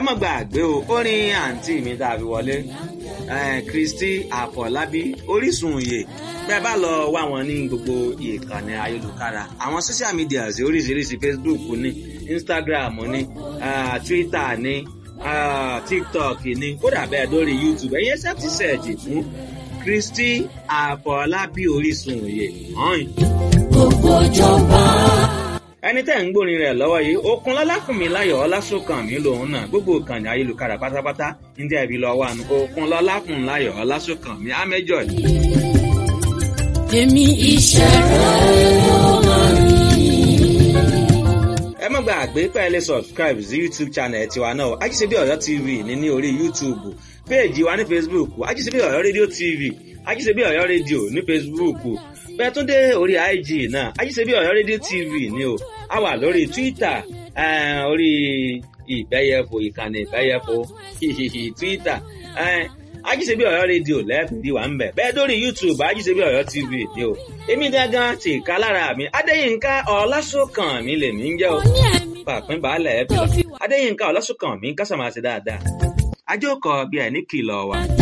má gbàgbé o orin àǹtí mi tá a fi wọlé Kristi Àfọlábí Orísun òye bẹ́ẹ̀ bá lọ wá wọn ní gbogbo ìkànnì ayélujára àwọn social media oríṣiríṣi Facebook ní Instagram ní uh, Twitter ní uh, TikTok ní kódà bẹ́ẹ̀ lórí YouTube ẹ̀yẹ sẹ́ẹ̀tì sẹ́ẹ̀jì fún Kristi Àfọlábí Orísun òye hàn. gbogbo ìjọba. ẹni tẹ́ ń gbórin rẹ̀ lọ́wọ́ yìí okun lọ́lákùnmí láyọ̀ ọlásùnkànmí lòun náà gbogbo ìkànnì ayélujára pátápátá ń jẹ́ ibi lọ́wọ́ àná okun lọ́lákùnmí láyọ̀ ọlásùnkànmí amẹ́jọ́ yìí. èmi iṣẹ́ rẹ̀ ló máa ní. ẹ má gbàgbé pé ẹ lè subscribe sí youtube channel tiwa náà ajíṣebí ọ̀yọ́ tv ní ní orí youtube péèjì wa ní facebook ajíṣebí ọ̀yọ́ rédíò tv ajíṣebí ọ̀yọ́ rédíò ní facebook bẹ́ẹ̀ tún dé orí ig náà ajíṣebí ọ̀yọ́ rédíò tv ní o a wà lórí twitter eh, orí ìbẹ́yẹfò ìkànnì ìbẹ́yẹfò twitter eh, ajíṣebí ọ̀yọ́ rédíò lẹ́ẹ̀fìdí wà ń bẹ̀ bẹ́ẹ̀ dórí youtube ajíṣebí ọ̀yọ́ tv ní o èmi gangan ti ká lára mi adéyínká ọlásùnkànmí lèmi ń jẹ́ o ní ẹ̀mí pàpín baálẹ̀ ẹ̀ bí adéyínká ọlásùnkànmí kásàmáṣe dáadáa ajókòó bí ẹ̀ ní kìlọ̀ wa.